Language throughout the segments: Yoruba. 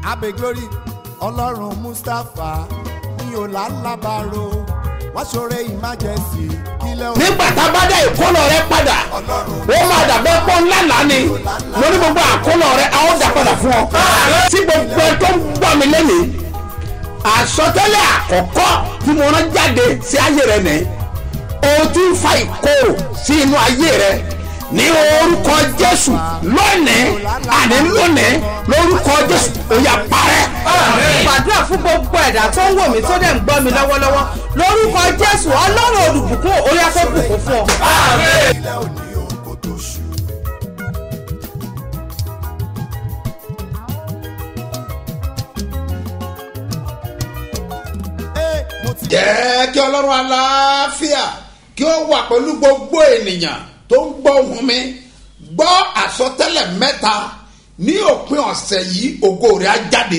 abe glory ọlọ́run mustapha ní ọ̀làlábàárò wọ́n ṣoore emergency kílẹ̀ òun. nígbà tá a bá dá ìkólọ rẹ padà ó máa dàbẹ́ pọ́ ńlá lánì lórí gbogbo àkólọ rẹ a ó dà padà fún ọ. tí gbogbo ẹ tó ń gbọ́ mi lẹ́nìí àsọtẹ́lẹ̀ àkọ́kọ́ tí mo rán jáde sí ayé rẹ nìyí o ti ń fa ìkorò sí inú ayé rẹ ní orúkọ jésù lónìí àní lónìí lórúkọ jésù ó yá parẹ́. gbàdúrà fún gbogbo ẹ̀dá tó ń wò mí tó dẹ̀ ń gbọ́ mi lọ́wọ́lọ́wọ́ lórúkọ jésù ọlọ́run olùbùkún orí afẹ́bùkún fún ọ. kílẹ̀ òní òun kò tó ṣù. Ee, mo ti jẹ́ kí ọlọ́run aláfíà kí ó wà pẹ̀lú gbogbo ènìyàn tó ń gbọ́ ohùn mi gbọ́ àsọtẹ́lẹ̀ mẹ́ta ní òpin ọ̀sẹ̀ yìí ògo rẹ̀ á jáde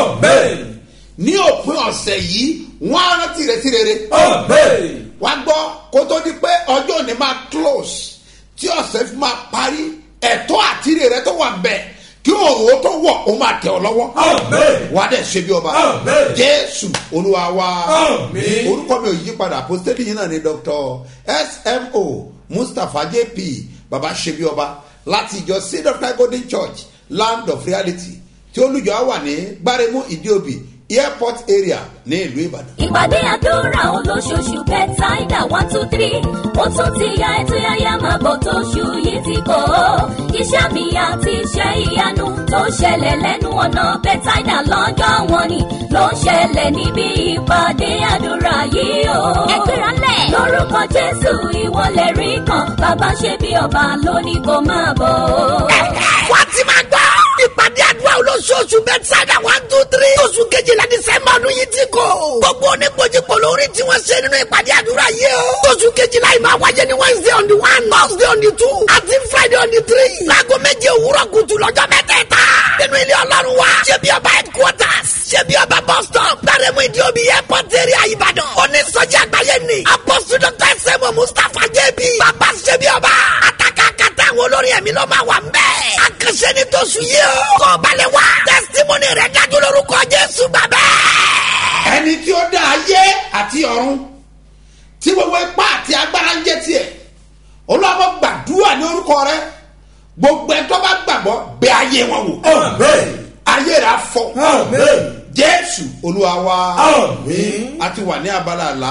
ní òpin ọ̀sẹ̀ yìí wọ́n á rántí rẹ̀ sí rere wá gbọ́ kó tó di pé ọjọ́ òní máa close tí ọ̀sẹ̀ fi máa parí ẹ̀tọ́ àti ire rẹ tó wà bẹ́ẹ̀ kí òun tó wọ̀ ó máa tẹ̀ ọ́ lọ́wọ́ wà á dẹ̀ ṣe bí ọba jésù olúwa wa orúkọ mi ò yí padà apostoli yìí náà ni dr smo mustapha jp baba ṣe bí ọba láti ìjọ seed of life golden church land of reality tí olùjọ wà ní gbáremú ìdíòbí airport area ní ìlú ìbàdàn. ìpàdé àdúrà olóṣooṣù bẹ́tàìdà one two three ó tún ti ya ètò yáyá máa bọ̀ tóṣù yìí ti kọ́ ọ́ iṣẹ́ mi àti iṣẹ́ ìyanu tó ṣẹlẹ̀ lẹ́nu ọ̀nà bẹ́tàìdà lọ́jọ́ wọn ni ló ń ṣẹlẹ̀ níbi ìpàdé àdúrà yìí o. ẹgbẹ́ra lẹ̀. lórúkọ jésù ìwọlẹ̀ rí kan bàbá ṣe bí ọba lónìí kò máa bọ̀ ọ́. wá ti máa gbọ́. ìpàdé àdúrà olóṣooṣù bẹ́tsáìdà one two three. oṣù kejìlá dísẹ́mbà ọdún yìí ti kò. gbogbo oníkojúkọ lórí tí wọ́n ṣe nínú ìpàdé àdúrà yìí o. oṣù kejìlá yìí máa wáyé ní wednesday on the one thursday on the two àti friday on the three. láago méje òwúrọ̀ kùtù lọ́jọ́ mẹ́tẹ̀ẹ̀ta. nínú ilé ọlọ́run wa. ṣé bí ọba headquarters. ṣé bí ọba bus stop. gbàrẹ́mú ìdí omi airport area ìbàdàn. onísọjí àgbáyé ni. apọ́sù dr sẹ́mu mustapha jẹ́bi. bàbá ṣé bí ọba. àtàkà kàtà àwọn olórin ẹ̀mí ló máa wà ń bẹ́ẹ̀. àkànṣe ni tó sùn yìí o. kọ́ balẹ̀ wá. testimony rẹ̀ dájú lórúkọ jésù bàbá. ẹni tí ó dá ayé àti ọ̀run tí gbogbo ipá àti agbára ń jẹ́ tiẹ̀ olùwàbọ̀ gbàdúrà ní orúkọ rẹ gbogbo ẹ̀ tó bá gbàgbọ́ bẹ ayé wọn wò. ayé rẹ̀ afọ. jésù olúwa wa. a ti wà ní abala àlá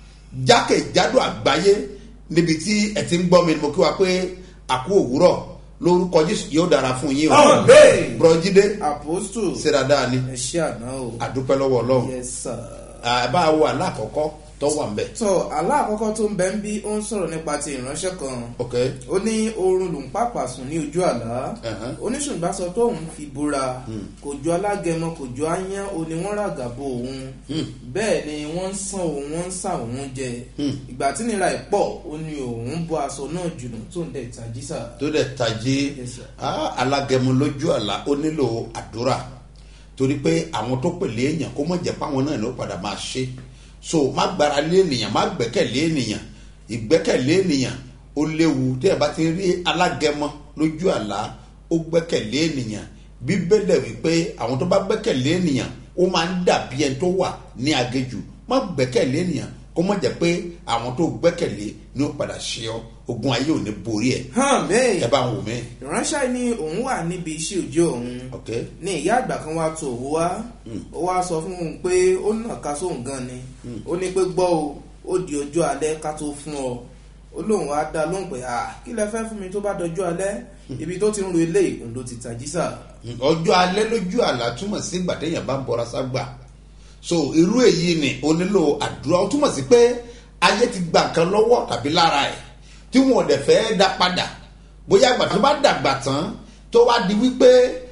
jákèjádò àgbáyé níbi tí ẹ ti ń gbọ́ mi ni mo kí wa pé àkú òwúrọ̀ lórúkọ jésù yóò dára fún yín o. bùrọ̀jídé apostle ṣe dáadáa ni ẹ ṣe àná o. àdúpẹ́ lọ́wọ́ ọlọ́run yes sir. ẹ bá wo àlá àkọ́kọ́ tó wà ń bẹ̀. tó àlá àkọ́kọ́ tó ń bẹ ń bí ó ń sọ̀rọ̀ nípa ti ìránṣẹ́ kan ok ó ní oorun lòún pàpà sùn ní ojú àlá Ẹ̀hán. oníṣùgbà sọ pé òun fi búra kò jọ alágẹmọ kò jọ áyán ó ní wọ́n ràgàbo òun bẹ́ẹ̀ ni wọ́n ń sàn òun wọ́n ń sà òun jẹ ìgbà tí nira ẹ̀ pọ̀ ó ní òun bọ́ aṣọ náà jùlọ tó ń dẹ̀ tajísà. tó dẹ̀ tají Yes, sir. ah, alágẹmọ lójú àlá ó nílò àdúrà torí pé àwọn tó pèlè èèyàn kó mọ̀ jẹ́ páwọn náà ló padà máa ṣe so má gbára lé ènìyàn má gbẹ́kẹ̀lé ènìyàn ìgbẹ́kẹ̀lé ènìyàn ó léwu tí ẹ bá ti rí alágẹmọ lójú àlá ó gbẹ́kẹ̀lé ènìyàn bíbélẹ̀ wípé àwọn tó bá gbẹ́kẹ̀lé ènìyàn ó máa ń dàbí ẹni tó wà ní agéjù má gbẹ́kẹ̀lé ènìyàn kó mọ̀ jẹ́ pé àwọn tó gbẹ́kẹ̀lé ni ó padà ṣe ọ́ ogun ayé ò ní borí ẹ̀ hàn bẹ́ẹ̀ ẹ bá ń wò mí. ìránṣẹ́ ní òun wà níbi iṣẹ́ òjò òun ok ní ìyá àgbà kan wá tó òwú wá ó wá sọ fún un pé ó nà ká sóhun gan ni ó ní pé gbọ́ o ó di ọjọ́ alẹ́ ká tó fún ọ ó lóun wá dá lóhùn pé à kí lẹ fẹ́ fún mi tó bá dọjọ́ alẹ́ ibi tó ti ń ro eléyìí òun ló ti tají sà. ọjọ́ alẹ́ lójú àlá túmọ̀ sí ìgbà téèyàn bá ń bọra ságbà so irú èyí ni o nílò àdúrà ó túmọ̀ sí pé ayé ti gba nǹkan lọ́wọ́ tàbí lára ẹ̀ tí wọn ò dẹ̀ fẹ́ dá padà bóyá àgbà tó bá dàgbà tán tó wá di wípé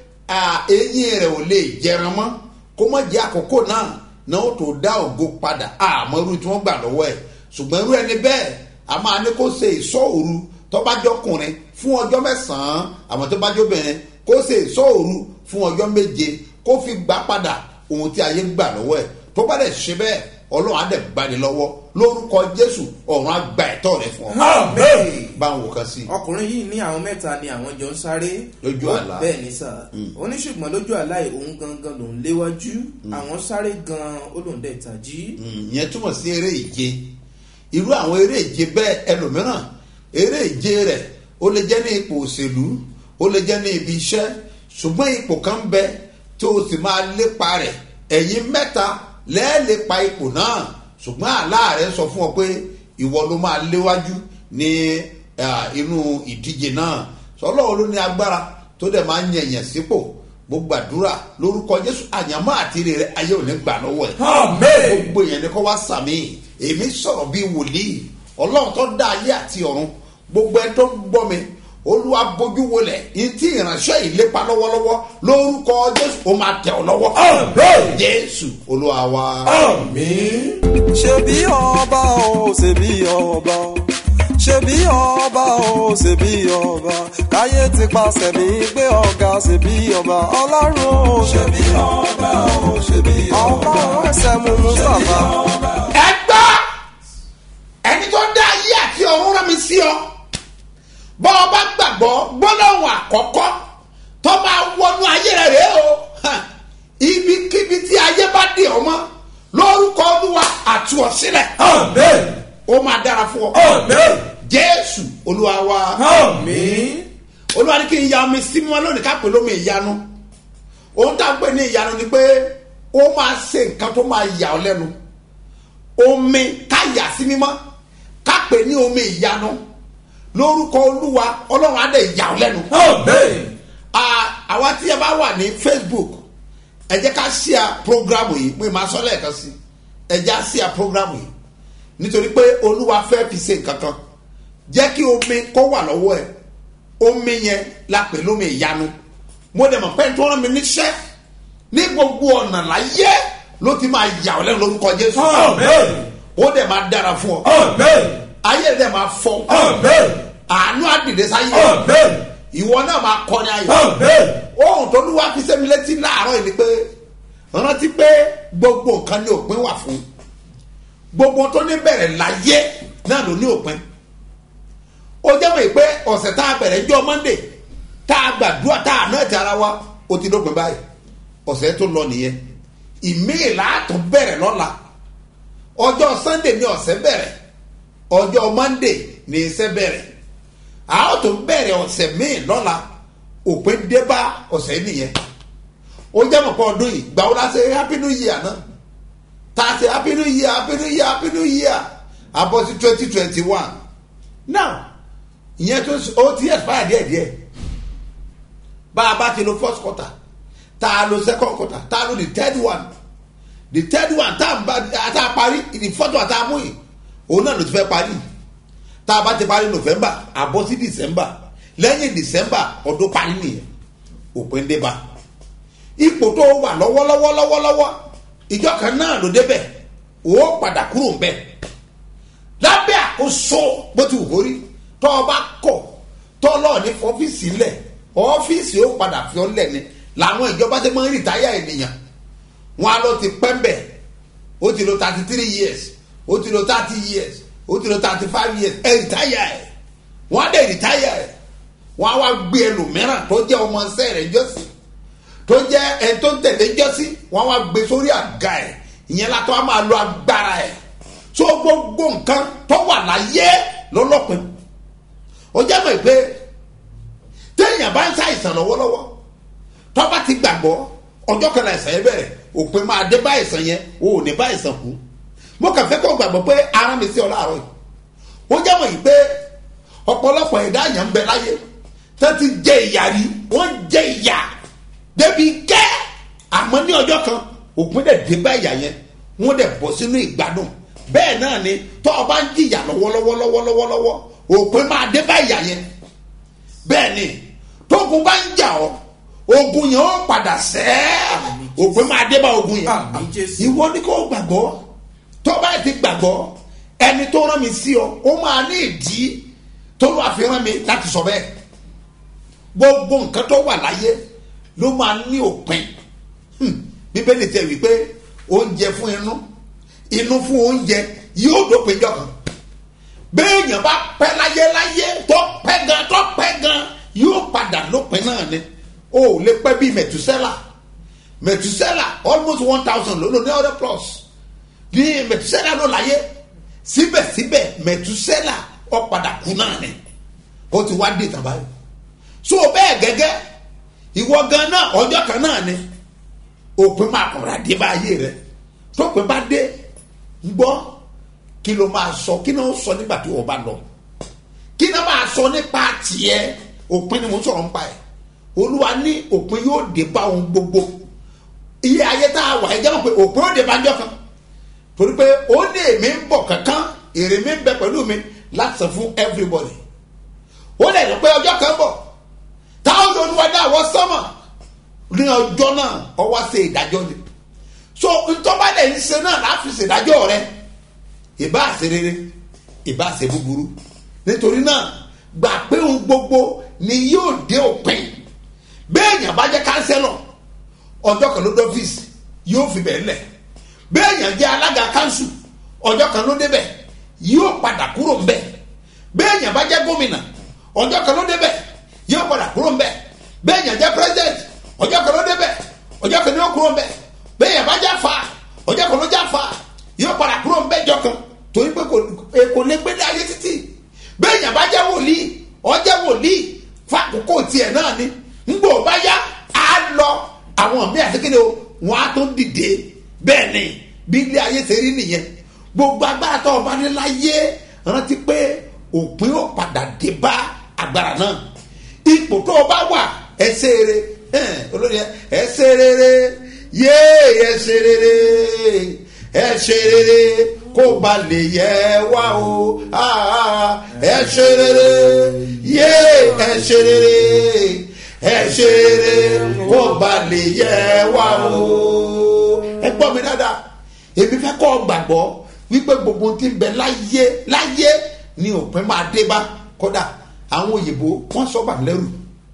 à, eyín rẹ̀ ò lè jẹran mọ́ kó mọ̀ jẹ́ àkókò náà náà ó tó dá ògo padà àmọ́ irú tí wọ́n gbà lọ́wọ́ ẹ̀ ṣùgbọ́n irú ẹni bẹ́ẹ̀ a máa ní kó ṣe ìṣọ́ òru tó bá jọkùnrin fún ọjọ́ mẹ́sàn-án àmọ́ tó bá jóbìnrin kó ṣe ìṣọ́ òru fún ọjọ́ méje kó fi gbà padà ohun tí ayé gbà lọ́wọ́ ẹ̀ tó bá dẹ̀ ṣe bẹ́ẹ̀ ọlọ́run á dẹ̀ gbani lọ́wọ́ lórúkọ jésù ọ̀run àgbà ẹ̀tọ́ rẹ fún ọ Amen. báwo kan sí ọkùnrin yìí ní àwọn mẹ́ta ni àwọn jọ ń sáré Lójú Ó- àlá. bẹ́ẹ̀ ni sà ó ní ṣùgbọ́n lójú àlá yìí òun gangan lòún léwájú àwọn sáré gan ó lòún dẹ̀ tají ìyẹn túmọ̀ sí eré ìje irú àwọn eré ìje bẹ́ẹ̀ ẹlòmíràn eré ìje rẹ̀ ó lè jẹ́ ní ipò òṣèlú ó lè jẹ́ ní ibi iṣẹ́ ṣùgbọ́n ipò kan ń bẹ tó o sì máa lépa rẹ̀ ẹ̀yin mẹ́ta lẹ́ẹ̀lépa ipò náà ṣùgbọ́n àlá rẹ̀ sọ fún ọ pé ìwọ ló máa léwájú ní ah, inú ìdíje náà sọlọ́wọ́ ló ní agbára tó dẹ̀ máa ń yẹ̀yẹ̀ sípò gbogbo àdúrà lórúkọ jésù àyàmọ́ àtìrè rẹ ayé ò ní gbà lọ́wọ́ ẹ̀ gbogbo èèyàn ni kó wá sàmì èmi sọ̀rọ̀ bíi wòlíì ọlọ́run tó dá ayé àti ọ̀run gbogbo ẹ tó ń gbọ́ mi olúwa bójú wọlẹ̀ ìtì ìránṣẹ́ ìlépa lọ́wọ́lọ́wọ́ lórúkọ jésù ó máa tẹ̀ ọ́ lọ́wọ́ jésù olúwa wa. ṣebí ọba o ṣebí ọba o ṣebí ọba o ṣebí ọba káyé ti paṣẹ mi gbé ọ̀gá ṣebí ọba ọlọ́run o ṣebí ọba o ṣebí ọba ọba ẹsẹ̀ mú mustapha. ẹ gbọ́ ẹni tó dá ayé àti ọ̀run rán mi sí ọ bọ́ ọ bá gbàgbọ́ gbọ́dọ̀wọ̀n àkọ́kọ́ tó máa wọnú ayé rẹ̀ rèé o Ha! ibikíbi tí ayé bá dé ọ mọ́ lórúkọ olúwa àtú ọ sílẹ̀ ó máa dára fún ọ jésù olúwa wa olúwa ní kí n ya omi sí mímọ́ lónìí ká pè lómi ìyanu ohun tá a pè ní ìyanu ni pé ó máa ṣe nǹkan tó máa yà ọ lẹ́nu omi ká yà sí mímọ́ ká pè ní omi ìyanu lórúkọ olúwa ọlọ́run á dẹ̀ yà ọ lẹ́nu. Ah, àwa tí ẹ bá wà ní facebook ẹ jẹ́ ká ṣíà programu yìí pé màá sọ lẹ́ẹ̀kan sí ẹ jẹ́ á ṣíà programu yìí nítorí pé olúwa fẹ́ fi ṣe nǹkan kan jẹ́ kí omi kó wà lọ́wọ́ ẹ̀ omi yẹn la pè lómi ìyanu mo dẹ̀ mọ̀ pé tó rán mi níṣẹ́ ní gbogbo ọ̀nà láyé ló ti máa yà ọ́ lẹ́nu lórúkọ jésù ó dẹ̀ máa dára fún ọ ayé rẹ̀ máa fọ́ àánú àdìdẹ sáyé ìwọ náà máa kọrin ayọ̀ ohun tó lù wá fi sẹ́mi létí láàárọ̀ yìí ni pé rántí pé gbogbo nǹkan ní òpin wà fún gbogbo tó ní bẹ̀rẹ̀ láyé náà ló ní òpin ó jẹ́ mọ̀ pé ọ̀sẹ̀ tá a bẹ̀rẹ̀ jọ monday tá a gbàdúrà tá a náà ti ara wa ó ti dópin báyìí ọ̀sẹ̀ tó lọ nìyẹn ìmíì láàtún bẹ̀rẹ̀ lọ́la ọjọ́ sunday ní ọ̀sẹ̀ bẹ̀rẹ̀ ọjọ́ monday ní iṣẹ́ bẹ̀rẹ̀ a ó tún bẹ̀rẹ̀ ọ̀sẹ̀ míì lọ́la òpin débá ọ̀sẹ̀ nìyẹn ó jẹ́ mọ̀ pé ọdún yìí gbàwó la ṣe happy new year náà tá a ṣe happy new year happy new year happy new year abọ́ sí twenty twenty one now ìyẹn tó ó ti expire díẹ̀ díẹ̀ bá a bá ti lo first quarter tá a lo second quarter tá a lo the third one the third one tá a bá tá a parí the fourth one tá a mú yìí òun náà ló ti fẹ́ parí tá a bá ti parí november àbọ̀ sí december lẹ́yìn december ọdún parí nìyẹn òpin dé bá ipò tó wà lọ́wọ́lọ́wọ́ lọ́wọ́lọ́wọ́ ìjọ kan náà ló débẹ̀ ó padà kúrò ń bẹ̀ lábẹ́ àkóso bó ti wù kó rí tọ́ ọ bá kọ̀ tọ́ lọ́ọ̀ ní ọ́fíìsì lẹ̀ ọ́fíìsì ó padà fi ọ́ lẹ̀ ni làwọn ìjọba ti máa ń rìtáyà ènìyàn wọn á lọ ti pẹ́ mbẹ̀ ó ti lo thirty three years ó ti lo thirty years ó ti lo thirty five years ẹ̀ rìtáyà ẹ̀ wọ́n á dẹ̀ rìtáyà ẹ̀ wọ́n á wá gbé ẹlòmíràn tó jẹ́ ọmọ ṣẹ́ rẹ̀ jọ́sìn tó jẹ́ ẹni tó ń tẹ̀lé jọ́sí wọ́n wá gbé sórí àga ẹ̀ ìyẹn látọ́ á máa lo agbára ẹ̀ tó gbogbo nǹkan tó wà láyé lọ́lọ́pin ó jẹ́ mọ̀ pé téèyàn bá ń ṣàìsàn lọ́wọ́lọ́wọ́ tó bá ti gbàgbọ́ ọjọ́ kan náà ìsàn yẹn bẹ̀rẹ̀ òpin máa dé bá ìsàn yẹn o ò ní bá ìsàn kú mo kàn fẹ́ kó gbàgbọ́ pé ara mi sí ọ láàárọ̀ yìí ó jẹ́ mọ̀ yìí pé ọ̀pọ̀lọpọ̀ ẹ̀dá àyàn ń bẹ láyé tó ti jẹ ìyà rí wọ́n jẹ ìyà débi gẹ́ àmọ́ ní ọjọ́ kan òpin dẹ̀ dé bá ìyà yẹn wọ́n dẹ̀ bọ̀ sínú ìgbádùn bẹ́ẹ̀ náà ni tọ́ ọ bá ń jìyà lọ́wọ́lọ́wọ́ lọ́wọ́lọ́wọ́ òpin máa dé bá ìyà yẹn bẹ́ẹ̀ ni tógun bá ń jà ọ́ ogun yẹn ó padà sẹ́ òpin máa dé bá ogun yẹn Àmín Jésù. ìwọ ni kò gbàgbọ́ tọ́ bá ti gbàgbọ́ ẹni tó rán mi sí ọ ó máa ní ìdí tó lọ́ọ́ àfihàn mi láti sọ bẹ́ẹ̀ gbogbo nǹkan tó wà láyé ló máa ní òpin Hmm. bíbélì tẹ wípé oúnjẹ fún inú inú fún oúnjẹ yóò dópin jọ kan béèyàn bá pẹ́ láyé láyé tó pẹ́ gan tó pẹ́ gan yóò padà lópin náà ni o ò lè pẹ́ bíi mẹ̀túsẹ́là mẹ̀túsẹ́là almost one thousand ló lò ní ọ̀rẹ́ plus ní mẹ̀túsẹ́là ló láyé síbẹ̀síbẹ̀ mẹ̀túsẹ́là ó padà kú náà ni ó ti wá dé tàbá yìí so bẹ́ẹ̀ gẹ́gẹ́ ìwọ gan náà ọjọ́ kan náà ni òpin máa kọ̀ra dé bá ayé rẹ tópin bá dé gbọ́ kí ló máa sọ kí ló ń sọ nígbà tí wọ́n bá lọ kí ló máa sọ nípa tiẹ̀ òpin ni mo ń sọ̀rọ̀ nípa ẹ̀ olúwa ní òpin yóò dé bá ohun gbogbo iye ayé tá a wà ẹ jẹ́ mọ̀ pé òpin ó dé bá jọ́ kan torí pé ó ní èmi ń bọ̀ kankan èrè mi ń bẹ pẹ̀lú mi láti sọ fún everybody ó lè ní pé ọjọ́ kan bọ̀ táwọn olúwa dá àwọn sọ́mọ̀ ní ọjọ́ náà ọwọ́ ṣe ìdájọ́ ni so ntọ́ba dẹ̀ ń ṣe náà láti ṣe ìdájọ́ rẹ ìbá ṣe rere ìbá ṣe búburú nítorí náà gbà pé ohun gbogbo ni yóò dé òpin bẹ́ẹ̀yàn bá jẹ́ kánsẹ́lọ̀ ọjọ́ kan ló dọ́fíìsì yóò fi bẹ̀ lẹ̀ bẹ́ẹ̀yàn jẹ́ alága kánsù ọjọ́ kan ló débẹ̀ yóò padà kúrò ń bẹ̀ bẹ́ẹ̀yàn bá jẹ́ gómìnà ọjọ́ kan ló débẹ̀ yóò padà kúrò ń bẹ̀ bẹ́ẹ̀yàn jẹ́ president ọjọ́ kan ló débẹ̀ ọjọ́ kan ló kúrò ń bẹ̀ bẹ́ẹ̀yàn bá jẹ́ fa ọjọ́ kan ló jẹ́ fa yóò padà kúrò ń bẹ̀ jọ kan torí pé kò kò lè gbé dé ayé títì bẹ́ẹ̀yàn bá jẹ́ wòlíì ọjọ́ wòlíì fàkókò tiẹ̀ náà ni ńgbò bá yá á lọ àwọn míì àti kéde o wọn á tó dìde bẹ́ẹ̀ ni bí ilé ayé ṣe rí nìyẹn gbogbo agbára tó o bá ní láyé rántí pé òpin ó padà dé bá agbára náà ipò tó o bá wà ẹsẹ rere olórí ẹsẹ rere yéé ẹsẹ rere ẹsẹ rere kó ba lè yẹ wá o ẹsẹ rere yéé ẹsẹ rere ẹsẹ rere kó ba lè yẹ wá o ẹ gbọ́ mi dáadáa èmi fẹ́ kọ́ gbàgbọ́ wípé gbogbo ti ń bẹ láyé láyé ni òpin máa dé bá kódà àwọn òyìnbó wọ́n sọ bà lẹ́rù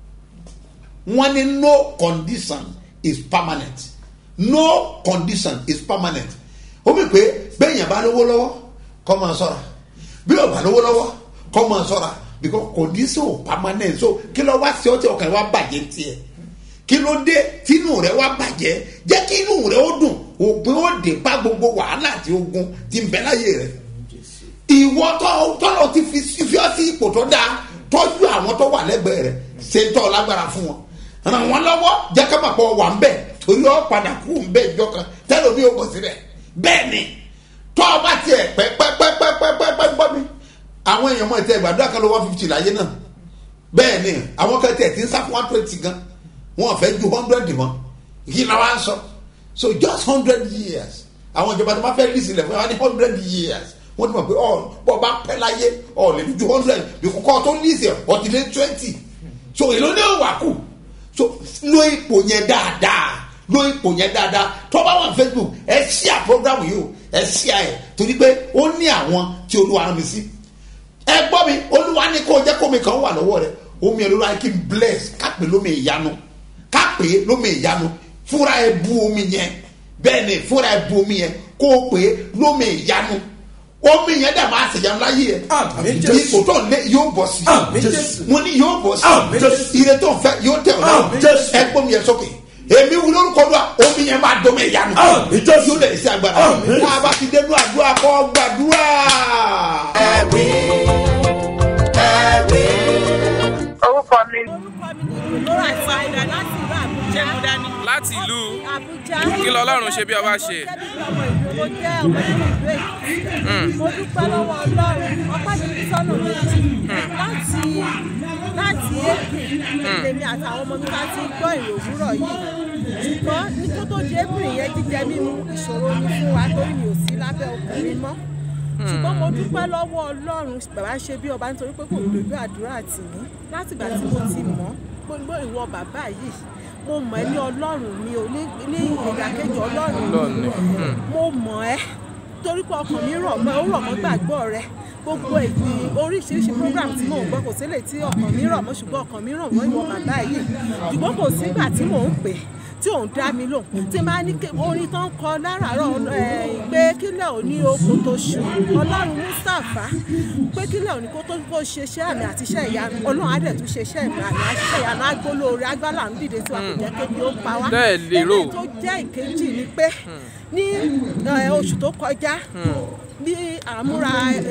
wọ́n ní no condition is permanent no condition is permanent ó mi pé bẹ́ẹ̀yàn bá lówó lọ́wọ́ kọ́ máa sọ̀ra bí o bá lówó lọ́wọ́ kọ́ máa sọ̀ra because condition ò permanent so kí ló wá sí ọtí ọkàn wa bàjẹ́ tiẹ̀ kí ló dé tínú rẹ wá bàjẹ́ jẹ́ kí inú rẹ ó dùn òpin ó dé bá gbogbo wàhálà àti ogun ti ń bẹ láyé rẹ ìwọ tọ́lọ̀ ti fi fi ọ́ sí ipò tó dáa tọ́jú àwọn tó wà lẹ́gbẹ̀ẹ́ rẹ̀ ṣe ń tọ́ lágbára fún wọn ràn wọ́n lọ́wọ́ jẹ́ ká máa pọ̀ wà ń bẹ̀ torí ọ́ padà kú ń bẹ̀ ìjọ kan tẹ́lẹ̀ omi ò bọ̀ síbẹ̀ bẹ́ẹ̀ ni tọ́ ọ bá tiẹ̀ pẹ́pẹ́pẹ́pẹ́pẹ́pẹ́ gbọ́ mi àwọn èèyàn mọ̀ ẹ̀ gbàdúrà kan ló one fifty láyé náà bẹ́ẹ̀ ni àwọn kan tiẹ̀ ti ń sá fún one twenty gan wọn fẹ́ ju hundred mọ́ kí ni wọ́n á sọ so just hundred years àwọn ìjọba tó bá fẹ́ lì sílẹ̀ fún wa ní hundred years wọ́n ti mọ̀ pé ọ̀ bọ́ bá pẹ́ láyé ọ̀ lè ju hundred bí kò kọ́ tó lì sí ọ̀ ti lé twenty so èló ní òwà kù so lo ipò yẹn dáadáa lo ipò yẹn dáadáa tó bá wà ní facebook ẹ ṣíà program yìí o ẹ ṣíà ẹ torí pé ó ní àwọn tí olúwa rán mi sí ẹ gbọ́ mi olúwa ní kó jẹ́ kómi kan wà lọ́wọ́ rẹ omi ẹ̀ lóra kí n bless kápẹ́ lómi ìyanu kápẹ́ lómi ìyanu fúnra ẹ bu omi yẹn bẹ́ẹ̀ ni fúnra ẹ bu omi yẹn kó o pè é lómi ìyanu omi yẹn dà máa ṣèyàn láyé ẹ Àmín Jésù. ipò tó ń lé yóò bọ̀ sí Àmín Jésù. mo ní yóò bọ̀ Àmín sí Jésù. ire tó ń fẹ́ yóò tẹ̀ ọ́ Àmín náà Jésù. ẹ gbọ́ mi yẹn sókè èmi wù lórúkọ lọ omi yẹn máa dọ́mọ ìyanu Àmín Jésù. yóò lè ṣe agbára Àmín. tá a bá ti dénú àdúrà kọ́ gbàdúrà. ẹ̀rí ẹ̀rí. orúkọ mi lóra ìfàyà láti ìlú àbújá láti ìlú àbújá kí lọ́lọ́run ṣe bí ọba ṣe. ọmọ ìlú mo jẹ́ ọmọ ìlú èkìtì mo dúpẹ́ lọ́wọ́ ọlọ́run ọpẹ́ mi ní sọ́nà méjì láti láti èkì lèmi àtàwọn ọmọ mi ká ti gbọ́ ìrò òwúrọ̀ yìí ṣùgbọ́n ní kó tó di ébìrì yẹn jíjẹ mímu ìṣòro ni fún wa torí mi ò sí lábẹ́ ọkùnrin mọ́ ṣùgbọ́n mo dúpẹ́ lọ́wọ́ ọlọ́run bàbá ṣe bí ọba nítorí pé kò dojú àdúrà tì mí látìgbà tí mo ti mọ̀ gbogbo ìwọ bàbá yìí mo mọ̀ ẹ́ ní ọlọ́run mi ò ní ní ìdàkejì ọlọ́run Ọlọ́run mi ni, hmm. mo mọ̀ ẹ́ torí pé ọkàn mi rọ̀ mọ́ ó rọ̀ mọ́ gbàgbọ́ rẹ gbogbo èyí oríṣiríṣi program tí mò ń gbọ́ kò sílẹ̀ tí ọkàn mi rọ̀ mọ́ ṣùgbọ́n ọkàn mi rọ̀ mọ́ ìwọ bàbá yìí ṣùgbọ́n kò sígbà tí mò ń pè tí òun dá mi lò tí máa ní ké- orin tó ń kọ láràárọ̀ ẹ̀, pé kílẹ̀ ò ní oko tó ṣù ọlọ́run mustapha pé kílẹ̀ ò ní kó tó kó ṣe iṣẹ́ àmì àti iṣẹ́ ìyanu ọlọ́run á dẹ̀ tún ṣe iṣẹ́ ìmọ̀ àmì àti iṣẹ́ ìyanu agbólóore agbálà ń dìde tí wàá kò jẹ́ kébi ó pa wá Bẹ́ẹ̀ lérò. Eléyìí tó jẹ́ ìkejì ni pé ní ẹ, oṣù tó kọjá bí àmúra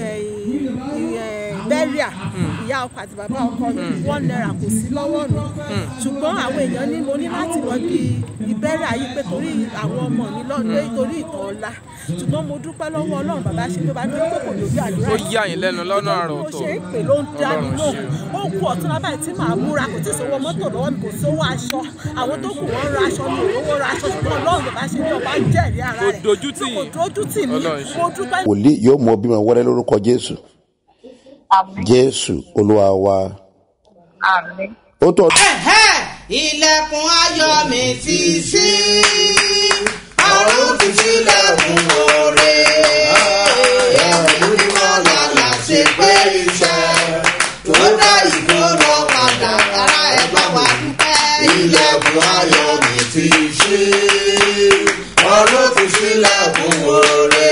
bẹ́ríà ìyá ọkọ àti bàbá ọkọ mi wọ́n náírà kò sí lọ́wọ́ mi ṣùgbọ́n àwọn èèyàn ní mo ní láti lọ bí ìbẹ́rẹ̀ ayé pé torí àwọn ọmọ mi lọ́dún torí ìtàn ọ̀la ṣùgbọ́n mo dúpẹ́ lọ́wọ́ ọlọ́run bàbá ṣe tó bá ní pé kò lójú àdúrà ó yà yín lẹ́nu lọ́nà àrà mo ọ̀tọ̀ ṣe ń pè ló ń dá mi Ọlọ́run lóhùn ó kú ọ̀tún lábàá tí màá múra kò tí ì sówó mọ́tò lọ́wọ́ mi kò sówó aṣọ àwọn tó kù wọ́n ra aṣọ mi ò rówó ra aṣọ ṣùgbọ́n ọlọ́run bàbá ṣe bí ọba jẹ́rìí ara Kò rẹ̀ dojú tì kò yín. dojú tì mí Ọlọ́run ṣe. mo dúpẹ́ wòlíì yóò mọ bímọ wẹrẹ lórúkọ jésù àmì jésù olúwa wa àmì. ó tọ Ẹ̀hẹ́, ilẹ̀kùn ayọ̀ mi ti ṣí ọ̀run ti ṣílẹ̀kùn oore ẹ̀mí mímọ́ lálá ṣe pé iṣẹ́ tó dá ìgboro padà ara ẹ̀ bá wa dúpẹ́. ilẹ̀kùn ayọ̀ mi ti ṣí ọ̀run ti ṣílẹ̀kùn oore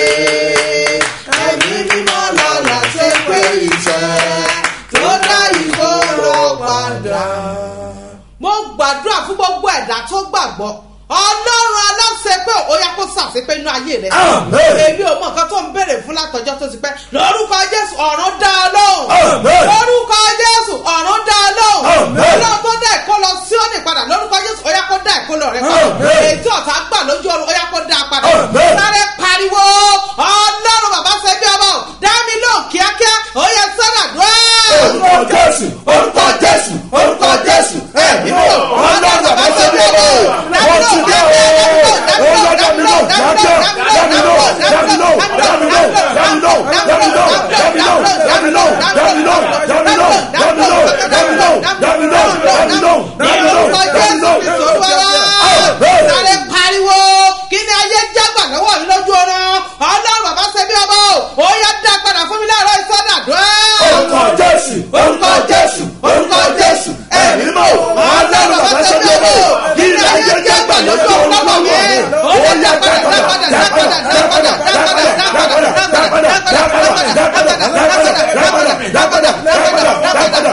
ẹ̀mí mímọ́ lálá ṣe pé iṣẹ́ tó dá ìgboro padà mo gbàdúrà fún gbogbo ẹ̀dá tó gbàgbọ́ ọlọ́run aláṣẹ pé ó yá kó sàṣepé inú ayé rẹ èmi ò mọ nǹkan tó ń béèrè fún látọjọ́ tó ti pẹ́ lórúkọ jésù ọ̀run dá a lóhùn lórúkọ jésù ọ̀run dá a lóhùn ọlọ́run tó dá ẹ̀kọ́ lọ sí òní padà lórúkọ jésù ó yá kó dá ẹ̀kọ́ lọ rẹ padà ètò ọ̀tá gbà lójú ọrùn ó yá kó dá a padà sáré pariwo ọlọ́run bàbá ṣe bí ọba ò dá mi lóhùn kíákíá ó yẹ sọ́dà dúró orúkọ jésù orúkọ jésù orúkọ jésù ẹ nínú ọlọ́run bàbá tó dé o wọ́n ti dé o ó yọ dámiló dájọ́ dámiló dámiló dámiló dámiló dámiló dámiló dámiló dámiló dámiló dámiló dámiló dámiló dámiló orúkọ jésù kristu olúwa sáré pariwo kí ni ayé jágbà lọ́wọ́ mi lójú ọ̀rọ̀ ọlọ́run bàbá ṣe bí ọba o ó yá dá padà fún mi láàárọ̀ ìsọdà dùn. orúkọ jésù orúkọ jésù orúkọ jésù ẹ nínú ọlọ́run bàbá tó dé o kí ni ayé jágbà lójú ọlọ́run lọ́wọ́ mi ó yá dápadà dápadà dápadà dápadà dápadà dápadà dápadà dápadà dápadà dápadà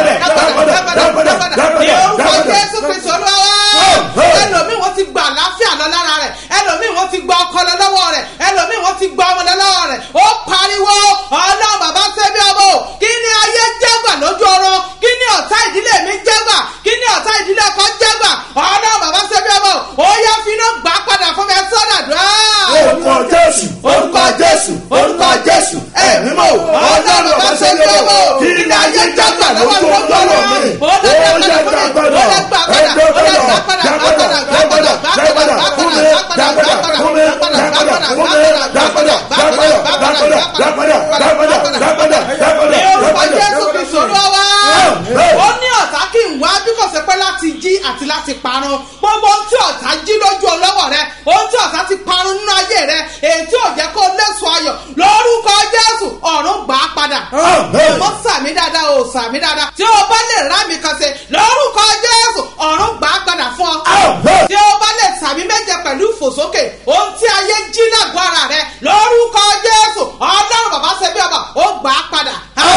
ní orúkọ jésù kristu olúwa ẹlòmíì wọ́n ti gba àlàáfíà lọ lára rẹ̀ ẹlòmíì wọ́n ti gba ọkọ lọ lọ́wọ́ rẹ̀ ẹlòmíì wọ́n ti gba ọmọ lọ lọ́wọ́ rẹ̀ ó pariwo ọlọ́run bàbá ṣẹ́bi ọmọ o kí ni ayé jẹ́gbà lójú ọrọ̀ kí ni ọ̀tá ìdílé mi jẹ́gbà kí ni ọ̀tá ìdílé ọkọ jẹ́gbà ọlọ́run bàbá ṣẹ́bi ọmọ o ó yá finá gbà padà fún mi ẹ sọ́dà dùn orúkọ jésù orúkọ jésù orúkọ jésù ẹ mímọ́ ọlọ́run bàbá ṣe lé o kí ni ayé jágbà lójú ọlọ́run mi ó yẹ dápadà ẹ dápadà dápadà dápadà dápadà fún mi dápadà fún mi dápadà fún mi dápadà dápadà dápadà dápadà dápadà dápadà dápadà ní orúkọ jésù kristu olúwa ó ní ọ̀tá kí n wá bí kò ṣe pé láti jí àti láti parun gbogbo ohun tí ọ̀tá jí lójú ọlọ́wọ́ rẹ ohun tí ọ̀tá ti parun nínú ayé rẹ èyí tí ò jẹ́ kó lẹ́sùn ayọ̀ lórúkọ jésù ọ̀run gbà á padà mo sàmì dáadáa o sàmì dáadáa tí o bá lè rá mi kan ṣe lórúkọ jésù ọ̀run gbà á padà fún ọ tí o bá lè sàmì méje pẹ̀lú ìfòsókè ohun tí ayé jí lágọ̀ọ́ ara rẹ lórúkọ jésù ọlọ́run bàbá ṣe bí ọba ó gbà á padà.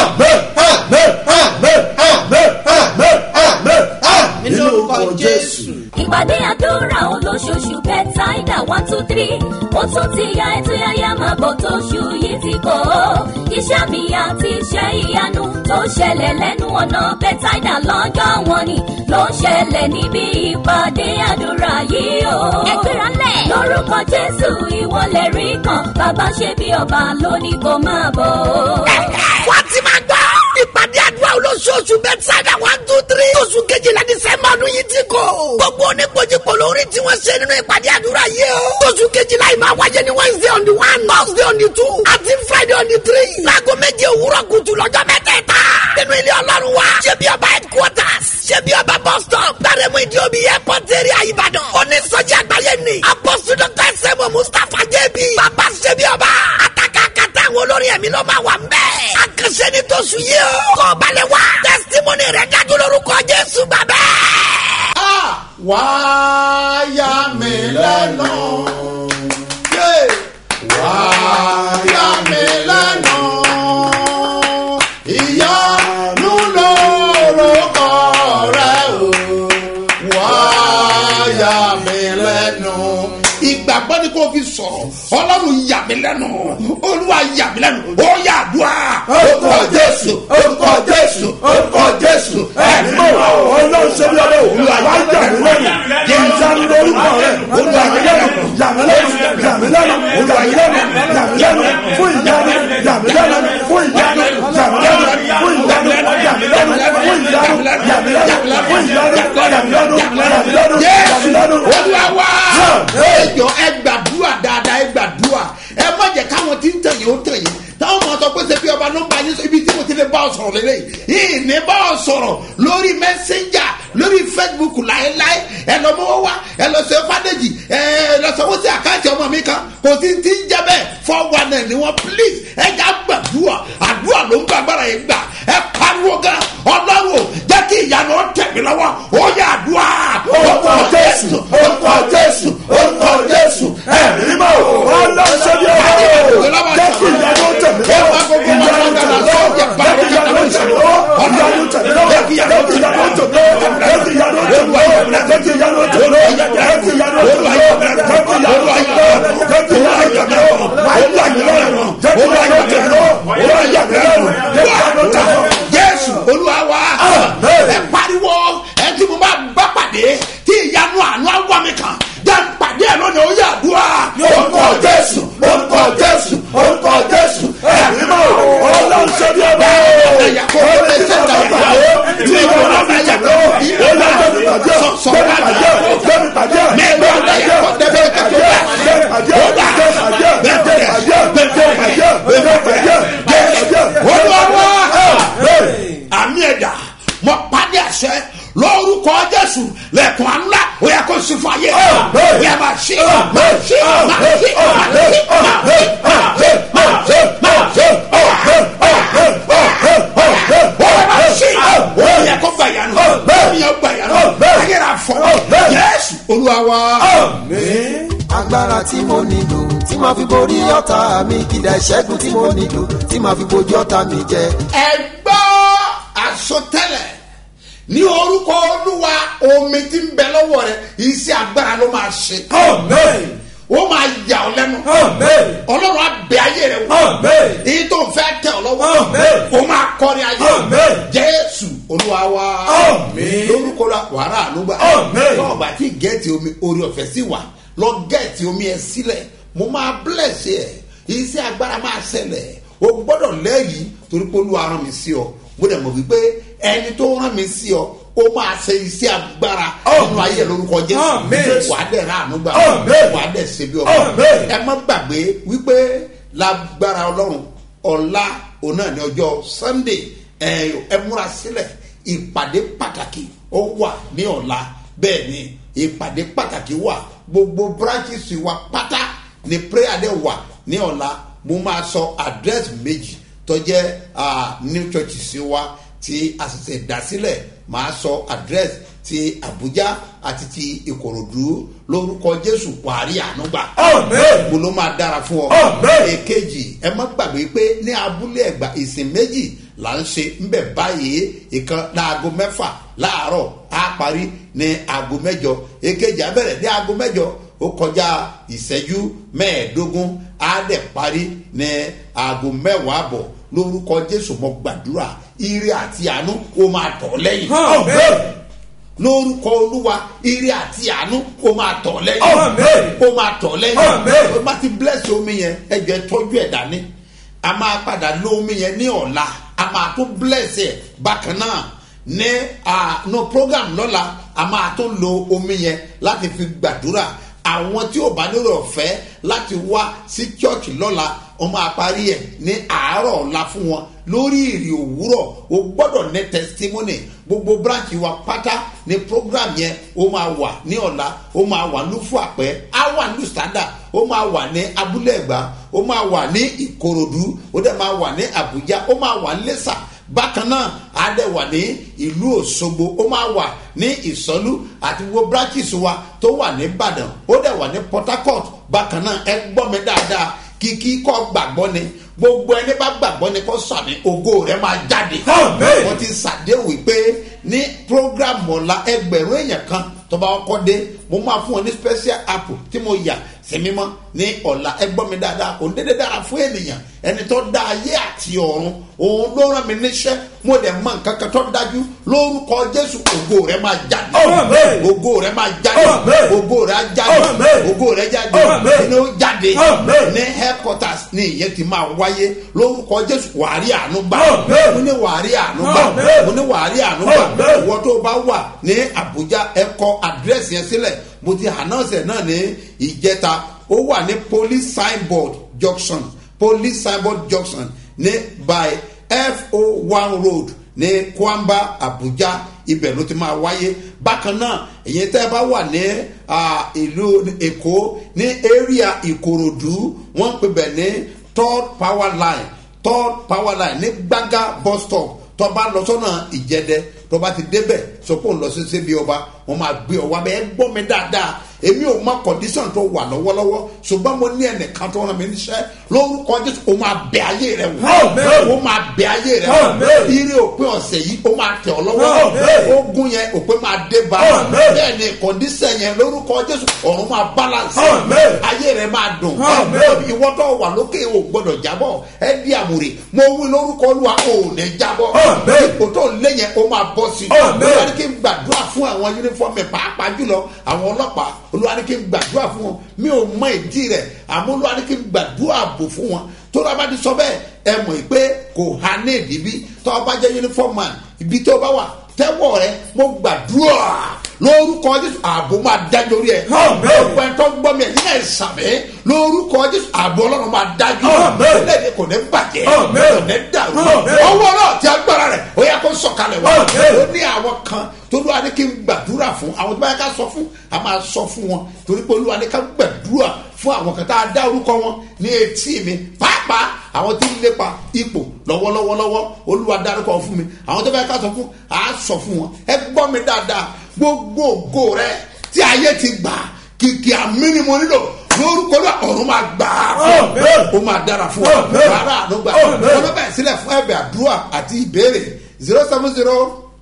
nínú orúkọ jésù. ìpàdé àdúrà olóṣooṣù bẹ́tàìdà one two three ó tún ti ya ètò yáyá máa bọ̀ tóṣù yìí ti kọ́ ọ́ iṣẹ́ mi àti iṣẹ́ ìyanu tó ṣẹlẹ̀ lẹ́nu ọ̀nà bẹ́tàìdà lọ́jọ́ wọn ni ló ń ṣẹlẹ̀ níbi ìpàdé àdúrà yìí o. ẹgbẹ́ra lẹ̀. lórúkọ jésù ìwọlẹ̀ rí kan bàbá ṣe bí ọba lónìí kò máa bọ̀. wá ti máa gbọ́. ìpàdé àdúrà olóṣooṣù bẹ́tsáìdà one two three. oṣù kejìlá dísẹ́mbà ọdún yìí ti kò. gbogbo oníkojúkọ lórí tí wọ́n ṣe nínú ìpàdé àdúrà yìí o. oṣù kejìlá yìí máa wáyé ní wednesday on the one thursday on the two àti friday on the three. láago méje òwúrọ̀ kùtù lọ́jọ́ mẹ́tẹ̀ẹ̀ta. nínú ilé ọlọ́run wa ṣé bí ọba headquarters ṣé bí ọba bus stop gbàrẹ́mú ìdí omi airport area ìbàdàn. onísọjí àgbáyé ni apọ́sù dr sẹ́mu mustapha jẹ́bi. bàbá ṣé bí ọba àtàkà kàtà àwọn olórin ẹ̀mí ló máa wà ń bẹ́ẹ̀. àkànṣe ni tó sùn yìí o. kọ́ balẹ̀ wá. testimony rẹ̀ dájú lórúkọ jésù bàbá. wáyà lẹ́nu. wá yà mí lẹ́nu. ìyanu lórúkọ rẹ o. wá yà mí lẹ́nu. ìgbàgbọ́ ni kò fi sọ̀rọ̀ ọlọ́run yà mí lẹ́nu olúwa yà mí lẹ́nu ó yà dùn à. orúkọ jésù orúkọ jésù orúkọ jésù ẹ̀mí mọ̀ ọlọ́run ṣe bí ọlọ́run olúwa wá yà mí lẹ́nu kí n sáré lórúkọ rẹ̀ olúwa yà mí lẹ́nu yà mí lẹ́nu yà mí lẹ́nu yà mí lẹ́nu yà mí lẹ́nu fún ìyanu yà mí lẹ́nu fún ìyanu yà mí lẹ́nu fún ìyanu yà mí lẹ́nu fún ìyanu yà mí lẹ́nu fún ìyanu yà mí lẹ́nu yà mí lẹ́nu yà mí lẹ́nu. olúwa wá ẹjọ ẹ gbàdúrà dáadáa ẹ gbàdúrà ẹ má jẹ káwọn tí ń tẹ̀yìn ó tẹ̀yìn táwọn máa sọ pé ṣe bí ọba ló ń bá yín sọ ibi tí mo ti lè bá ọ sọ̀rọ̀ lélẹ̀ yìí ní bá ọ sọ̀rọ̀ lórí mẹ́sẹ̀njà lórí facebook láéláé ẹ lọ mọ́wọ́ wá ẹ lọ sọ fàdéjì ẹ lọ sọ wọ́n sí àkáǹtì ọmọ mi kan kò sí ti ń jẹ́ bẹ́ẹ̀ four one nine ni wọ́n please ẹ jà gbàdúrà àdúrà ló ń gbàgbára yẹn gbà ẹ pariwo gan ọlọ́run jẹ́ kí ìyanu ó tẹ̀ mí lọ́wọ́ ó yà àdúrà orúkọ jésù orúkọ jésù orúkọ jésù ẹ̀mí mọ̀ ọlọ́run ṣe bí ọlọ́run jẹ́ kí ìyanu tẹ̀mí lọ́wọ́ ìyanu tẹ̀mí lọ́wọ́ jẹ́ kí ìyanu tẹ̀mí lọ́wọ́ ìyanu tẹ̀mí lọ́wọ́ jẹ́ kí ìyanu tẹ̀mí lọ́wọ́ jẹ́ kí ìyanu tẹ̀mí lọ́wọ́ jẹ́ kí ìyanu tẹ̀mí lọ́wọ́ jẹ́ kí ìyanu tẹ̀mí lọ́wọ́ jẹ́ kí ìyanu tẹ̀mí lọ́wọ́ jẹ́ kí ìyanu tẹ̀mí lọ́wọ́ wàá yà mí lọ́rùn jẹ́ kí ìyanu tẹ̀mí lọ́wọ́ wàá yà mí lọ́rùn jẹ́ kí ìyanu tẹ̀mí lọ́wọ́. jésù olúwa wa ẹ pariwo ẹ tí mo bá bá pàdé tí ìyanu àánú àwọn mi kan jẹ́ n pàdé ẹ lónìí ó yà àdúrà. orúkọ jésù orúkọ jésù orúkọ jésù ẹ̀mí mọ̀ ọlọ́run ṣe bí ọba o ọlọ́run ṣe bí ọba o tí ìwọ náà fi jà lọ ọlọ́run gbẹmí pàjẹ́ gbẹmí pàjẹ́ gbẹmí pàjẹ́ gbẹmí pàjẹ́ gbẹmí pàjẹ́ gbẹmí pàjẹ́ gbẹmí pàjẹ́ gbẹmí pàjẹ́ gbẹmí pàjẹ́ gbẹmí pàjẹ́ gbẹmí pàjẹ́ olúwa wa àmì ẹ̀dá mo pàdé àṣẹ lórúkọ jésù lẹkùn ànúlá ó yẹ kó sí fún ayé ó yẹ máa ṣe máa ṣe máa ṣe máa ṣe máa ṣe máa ṣe máa ṣe máa ṣe ó yẹ máa ṣe ó yẹ kó gbà yànnú ó yẹ gbà yànnú ayé rà fọ yẹsù olúwa wa. agbára tí mo nílò tí màá fi borí ọ̀tá mi kìdá ìṣẹ́gun tí mo nílò tí màá fi bojú ọ̀tá mi jẹ. ẹ gbọ́ àsọtẹ́lẹ̀ ní orúkọ olúwa omi tí ń bẹ lọ́wọ́ rẹ iṣẹ́ agbára ló máa ṣe. ó máa yà ọ́ lẹ́nu. ọlọ́run á bẹ ayé rẹ wò. èyí tó ń fẹ́ tẹ̀ ọ́ lọ́wọ́. ó máa kọrin ayé. jésù olúwa wa. lórúkọ la wàrà àlùbà. tọ́wọ́ bá ti gẹ̀ẹ́tì omi orí ọ̀fẹ́ sí wa lọ gẹ̀ẹ́tì omi ẹ sílẹ̀ mo máa bless ẹ iṣẹ́ agbára máa ṣẹlẹ̀ o gbọ́dọ̀ lẹ́yìn torí pé olúwa rán mi sí ọ mo dẹ̀ mọ̀ wípé ẹni tó rán mi sí ọ ó máa ṣe iṣẹ́ agbára nínú ayé lórúkọ jésù wà á dẹ̀ rà àánú gbà wà á dẹ̀ ṣe bí ọmọ ẹ má gbàgbé wípé lágbára ọlọ́run ọ̀la òun náà ní ọjọ́ sunday ẹ múra sílẹ̀ ìpàdé pàtàkì ó wà ní ọ̀la bẹ́ẹ̀ ni ìpàdé pàtàkì wà gbogbo branches wa pátá ni prayer dẹ̀ wà ní ọ̀la mo máa sọ address méjì tó jẹ́ new church sí wa tí a sì ṣe dá sílẹ̀ máa sọ address ti abuja àti ti ìkòròdú lórúkọ jésù wàárí ànúgbà. mo ló máa dára fún ọ. èkejì ẹ má gbàgbé pé ní abúlé ẹgbà ìsìn méjì là ń ṣe ń bẹ̀ báyìí ìkan láago mẹ́fà láàárọ̀ á parí ní aago mẹ́jọ èkejì abẹ́rẹ́ ní aago mẹ́jọ ó kọjá ìṣẹ́jú mẹ́ẹ̀ẹ́dógún á dẹ̀ parí ní aago mẹ́wàá àbọ̀ lórúkọ jésù mọ gbàdúrà ire àti àánú ó máa tọ̀ lẹ́yìn lórúkọ olúwa ire àti àánú ó máa tọ̀ lẹ́yìn ó máa tọ̀ lẹ́yìn ó bá ti bless omi yẹn ẹjọ́ ẹ tọ́jú ẹ̀ dání a máa padà lo omi yẹn ní ọ̀la a máa tún bless ẹ̀ bákan náà ní no program lọ́la a máa tún lo omi yẹn láti fi gbàdúrà àwọn tí ò bá nílò ọ̀fẹ́ láti wá sí chọ́ọ̀chì lọ́la wọ́n máa parí ẹ̀ ní àárọ̀ ọ̀la fún wọn lórí ìrì òwúrọ̀ o gbọ́dọ̀ ní testimony gbogbo branch wa pátá ní program yẹn ó máa wà ní ọ̀la ó máa wà lúfú àpẹ́ á wà ní standard ó máa wà ní abúlé ẹ̀gbá ó máa wà ní ìkòròdú ó dẹ̀ máa wà ní àbújá ó máa wà ní lẹ́sà bákan náà á dẹ̀ wà ní ìlú òṣogbo ó máa wà ní ìsọlú àti wo branches wa tó wà ní ìbàdàn ó dẹ̀ wà ní port harcourt bákan náà ẹ gbọ́ mi dáadáa kìkì kọ́ gbàgbọ́ ni gbogbo ẹni bá gbàgbọ́ ni kò sàmì ògo rẹ̀ máa jáde wọ́n ti ṣàdéhùn wípé ní program ọ̀la ẹgbẹ̀rún èèyàn kan tó bá kọ́ dé mo máa fún ọ ní special app tí mo yà sí mímọ́ ní ọ̀la ẹ gbọ́ mi dáadáa kò ń dédé dára fún ènìyàn ẹni tó dá ayé àti ọ̀run òun ló rán mi níṣẹ́ mo dẹ̀ mọ nǹkan kan tó dájú lórúkọ jésù ògo rẹ̀ máa jáde ògo rẹ̀ máa jáde ògo rẹ̀ á jáde ògo rẹ̀ jáde inú jáde ní headquarters ní ìyẹn ti máa wáyé lórúkọ jésù wàárí àánú gbà mo ní wàárí àánú gbà mo ní wàárí àánú gbà ìwọ tó bá wà ní àbújá ẹ kọ àdírẹ́sì yẹn sílẹ̀ mo ti ànánsẹ̀ náà ní ìjẹta ó wà ní police signboard junction police signboard junction ní by fo one road ní kwamba abuja ibẹ̀ ló ti máa wáyé bákan náà èyí tẹ́ ẹ bá wà ní ìlú èkó ní area ìkòròdú wọ́n ń pè bẹ̀ ní third power line third power line ní gbága bus stop tó bá lọ sọ́nà ìjẹ́dẹ́ tó bá ti débẹ̀ sọ pé òun lọ sí síbi ọba wọn máa gbé ọ wá bẹ́ẹ̀ gbọ́ mi dáadáa èmi ò mọ kọ̀dísàn tó wà lọ́wọ́lọ́wọ́ ṣùgbọ́n mo ní ẹnìkan tó rán mi níṣẹ́ lórúkọ jésù o máa bẹ ayé rẹ wò o máa bẹ ayé rẹ wò ire òpin ọ̀sẹ̀ yìí o máa tẹ̀ ọ́ lọ́wọ́ ogun yẹn òpin máa dé bá bẹ́ẹ̀ ni kọ̀dísàn yẹn lórúkọ jésù ọ̀run máa balance ayé rẹ máa dùn ìwọ tó wà lókè o gbọdọ̀ jábọ̀ ẹ di àmúre mo wí lórúkọ olúwa o ò ní jábọ̀ ipò tó lé yẹn o máa bọ́ sí i olúwa ní kí n gbàdúrà fún àwọn yunifọ́ọ̀mù pàápàá jùlọ àwọn ọlọ́pàá olúwa ní kí n gbàdúrà fún wọn mi ò mọ ìdí rẹ̀ àmọ́ olúwa ní kí n gbàdúrà bò fún wọn tó lọ́ọ́ bá ti sọ bẹ́ẹ̀ ẹ mọ̀ pé kò ha ní ìdíbí tó o bá jẹ́ yunifọ́ọ̀mù man ibi tó o bá wà tẹ́wọ̀ rẹ mo gbàdúrà lórúkọ jésù ààbò máa dájú orí ẹ ọgbẹ tó gbọ́ mi ẹ yín ẹ sàmì lórúkọ jésù ààbò ọlọ́run máa dájú lẹ́yìn kò ní bàjẹ́ kò ní dàrú ọwọ́ náà ti agbára rẹ̀ ó yẹ kó sọ̀kalẹ̀ wá ó ní àwọn kan tó lóra ní kí n gbàdúrà fún àwọn tó bá yẹ ká sọ fún a máa sọ fún wọn torí pé olúwa ní ká gbàdúrà fún àwọn kan tá a dá orúkọ wọn ní etí mi pàápàá àwọn tí ń lépa ipò lọ́wọ́lọ́wọ́lọ́wọ́ olúwa dárúkọ fún mi àwọn tó bá yẹ ká sọ fún a sọ fún wọn ẹ gbọ́ mi dáadáa gbogbo ògo rẹ tí ayé ti gbà kìkì àmì ni mo nílò lórúkọ náà ọ̀run máa gbà á fún ó máa dára fún ọ rárá àánú gbà wọn bẹ̀ sílẹ̀ fún ẹ̀bẹ̀ àdúrà àti ìbéèrè zero seven zero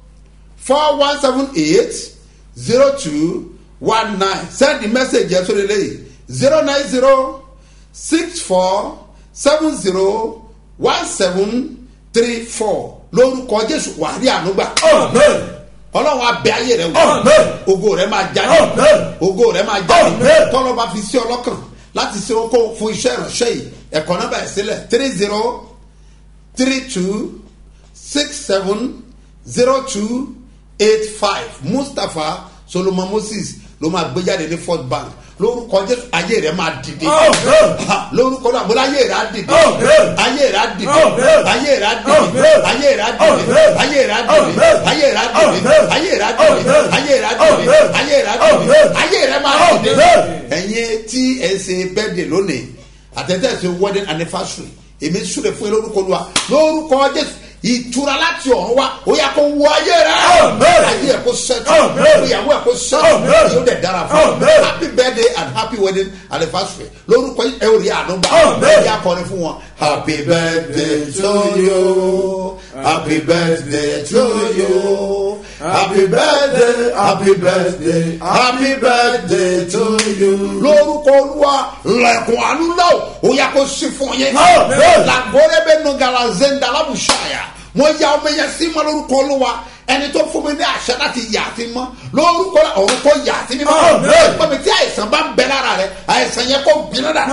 four one seven eight zero two one nine send the message yẹn sórí lẹ́yìn zero nine zero six four seven zero one seven three four lórúkọ jésù wàá rí àánú gbà ọlọ́run abẹ ayé rẹ wò ògo rẹ máa jáde ògo rẹ máa jáde tọ́lọ́ bá fi sí ọlọ́kàn láti ṣe oko fún iṣẹ́ ìránṣẹ́ yìí ẹ̀kọ́ náà bẹ̀rẹ̀ sílẹ̀ three zero three two six seven zero two eight five mustapha solomon moses ló máa gbé jáde ní fort bank lórúkọ jésù ayé rẹ máa dìde lórúkọ náà bọ́lá ayé rẹ á dìde ayé rẹ á dìde ayé rẹ á dìde ayé rẹ á dìde ayé rẹ á dìde ayé rẹ á dìde ayé rẹ á dìde ayé rẹ á dìde ayé rẹ á dìde ayé rẹ máa dìde. ẹ̀yin tí ẹ ṣe bẹ́ẹ̀dẹ̀ lónìí àtẹ̀tẹ̀ ṣe wedding anniversary èmi súre fún yín lórúkọ olúwa lórúkọ jésù ìtura láti ọ̀run wa ó yà kó wọ ayé rẹ ayé ẹ kó sẹ́tù ìyàwó ẹ kó sẹ́tù yóò dẹ̀ dára fún ọ happy birthday and happy wedding anniversary lórúkọ ẹ ò rí àánú gbà ẹ yà kọrin fún wọn. happy birthday to you happy birthday to you happy birthday happy birthday happy birthday to you. lórúkọ olúwa lẹ̀kùn àánú náà ó yà kó sí fún yín. làgbọ́rẹ́ bẹ́ẹ̀ nù gàlà zendalabushaya mo ya ọmọ yẹn sí mọ lórúkọ olúwa ẹni tó fún mi ní àṣẹ láti yà á sí mọ lórúkọ ọ̀run kò yà á sí mímọ́ ẹgbẹ́ mi tí àìsàn bá ń bẹ lára rẹ àìsàn yẹn kò gbiná dà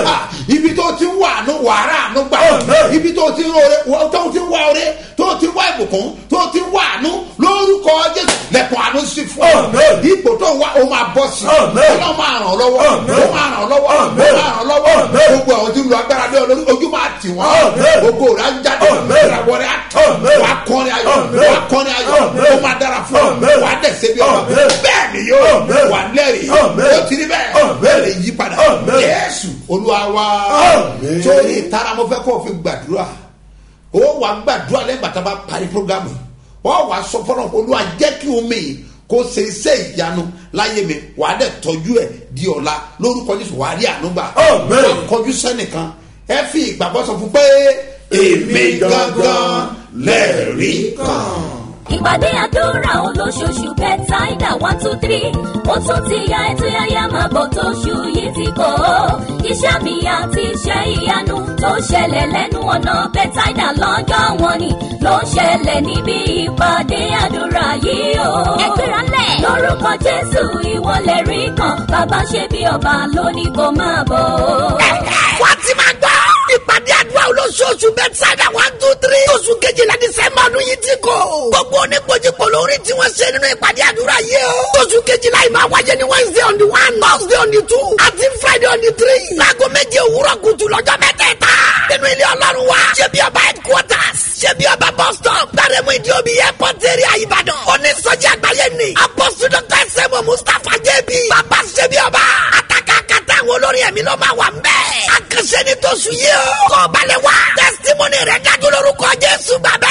ibi tó ti wà àánú wàrà àánú gbà ibi tó ti rọrẹ tó ti wà ọrẹ tó ti wà ìbùkún tó ti wà àánú lórúkọ jésù lẹkùn àánú sí fún ọ ipò tó wà ó máa bọ sí ọlọ́run máa ràn ọ́ lọ́wọ́ ó máa ràn ọ́ lọ́wọ́ ó máa ràn ọ́ lọ́wọ́ gbogbo àwọn tí ń lo agbára lé ọ lórí ojú máa tì wọ́n gbogbo rẹ̀ á jáde ìràwọ̀ rẹ̀ á tọ̀ wà á kọrin ayọ̀ wà á kọrin ayọ̀ ó máa dára fún ọ wà á dẹ̀sẹ̀ bí ọba bẹ́ẹ̀ ni yóò wà lẹ́rìí ó ti rí bẹ́ẹ̀ bẹ́ẹ̀ lè yí padà yéésù olúwa wa sórí ìtara mo fẹ́ kó o fi gbàdúrà ó wàá gbàdúrà lẹ́yìn bàtà bá parí programu yìí ó wàá sọ fọlọ́ olúwa jẹ́ kí omi yìí kó ṣe iṣẹ́ ìyanu láyé mi wàá dẹ̀ tọ́jú ẹ̀ di ọ̀la lórúkọ jésù wàá rí ànúgbà wàá kọjú sẹ́nìkan ẹ fi ìgbàgbọ́ sọ fún pé èmi gangan lẹ́ẹ̀rí kan. ìpàdé àdúrà olóṣooṣù bẹ́tàìdà one two three ó tún ti ya ètò yáyá máa bọ̀ tóṣù yìí ti kọ́ iṣẹ́ mi àti iṣẹ́ ìyanu tó ṣẹlẹ̀ lẹ́nu ọ̀nà bẹ́tàìdà lọ́jọ́ wọn ni ló ń ṣẹlẹ̀ níbi ìpàdé àdúrà yìí o. ẹgbẹ́ra lẹ̀. lórúkọ jésù ìwọlẹ̀ rí kan bàbá ṣe bí ọba lónìí kò máa bọ̀. wọ́n ti máa gbọ́ ìpàdé àdúrà olóṣooṣù bẹ́tsáìdà one two three oṣù kejìlá dísẹ́mbà ọdún yìí ti kọ́ gbogbo oníkojúkọ lórí tí wọ́n ṣe nínú ìpàdé àdúrà yìí o oṣù kejìlá yìí máa wáyé ní wednesday on the one thursday on the two àti friday on the three láago méje òwúrọ̀ kùtù lọ́jọ́ mẹ́tẹ̀ẹ̀ta nínú ilé ọlọ́run wa ṣé bí ọba headquarters ṣé bí ọba bus stop gbàrẹ́mú ìdí omi airport area ìbàdàn onísọjí àgbáyé ni apostle dr sẹ́mu mustapha jẹ́bi bàbá ṣé bí ọba àtàkàkàtà àwọn olórin ẹ̀mí ló máa wà ń bẹ́ẹ̀ àkànṣe ni tó sùn yìí o kọ́ balẹ̀ wá testimony rẹ̀ dájú lórúkọ jésù bàbá.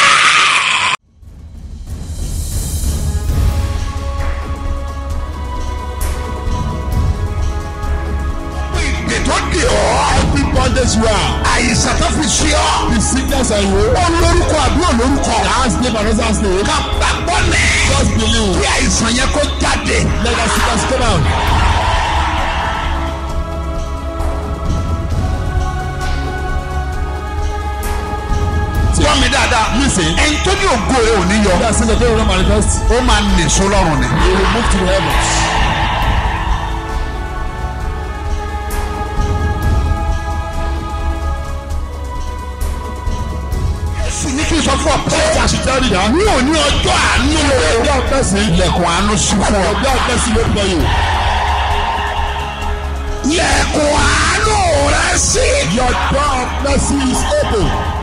tó di ọ́. every bondage you are. àyíṣà tó fi ṣe ọ́. the sickness and you. ó lórúkọ àbí ò lórúkọ. last name and other name. ká gbàgbọ́ lẹ̀. just believe. kí àìsàn yẹn kó jáde. let us see us come out. gbọ́ mi dáadáa. listen. ẹni tó ní ògo rẹ ò ní yọ. bí a ṣe lè dé ìrora manifest. ó máa nìṣó lọ́rùn ni. he will move to the heavens. sì ní kí n sọ fún ọ pé ẹja sì tẹ́lẹ̀ dá. ní òní ọjọ́ àánú o. ọjọ́ ọ̀pẹ́sì. ilẹ̀kùn àánú sí fún ọ. ọjọ́ ọ̀pẹ́sì ló gbọ́ yìí. ilẹ̀kùn àánú rẹ sí. your door of mercy is open.